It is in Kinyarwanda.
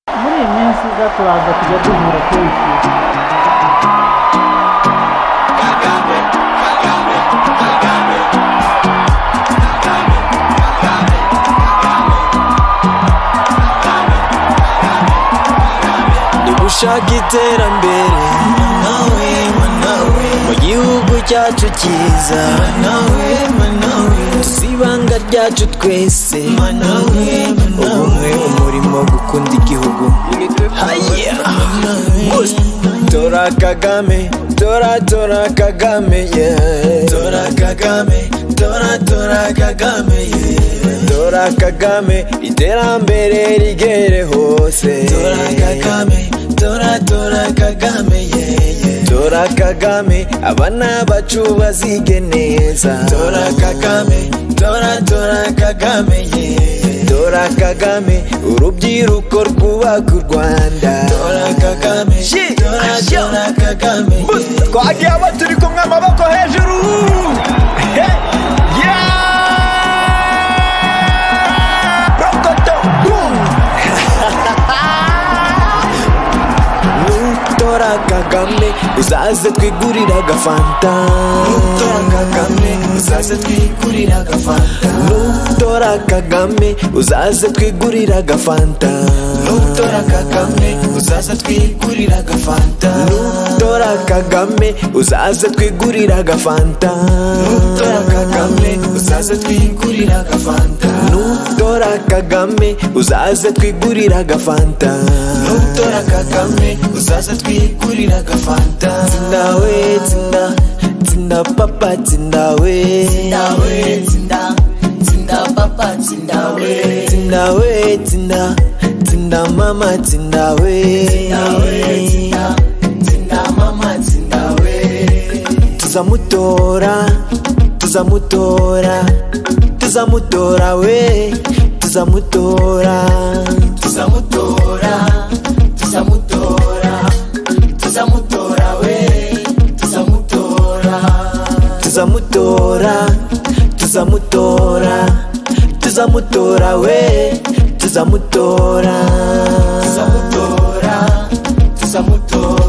Fluminense da Plaza Figatura Coice. ndi gushaka iterambere mu gihugu cyacu cyiza tusibanga ryacu twese ubumwe umurimo gukunda igihugu Haya. Boost. tora kagame tora tora kagame yeah. tora kagame tora tora kagame yeah. tora kagame iterambere rigere hose tora kagame tora tora kagame yeah. tora kagame abana bacu bazige neza tora kagame tora tora kagame yeah. tora kagame urubyiruko rwubaka u rwanda tora kagame tora tora kagame yeah. twagiye abo turi kumwe amaboko hejuru He, yeah! Rokoto, boom! nutora kagame uzaze twigurira agafanta nutora kagame uzaze twigurira agafanta nutora kagame uzaze twigurira agafanta nutora kagame uzaze twigurira agafanta nutora kagame uzaze twigurira agafanta nutora kagame uzaze twigurira agafanta nutora kagame uzaze twigurira agafanta nutora kagame uzaze twigurira agafanta zinawe zina zina papa zinawe zinawe zina zina papa zinawe zinawe zina zina mama zinawe zinawe zina zina mama zinawe tuzamutora tuzamutora tuzamutora we tuzamutora tuzamutora tuzamutora tuzamutora we tuzamutora tuzamutora tuzamutora tuzamutora we tuzamutora tuzamutora tuzamutora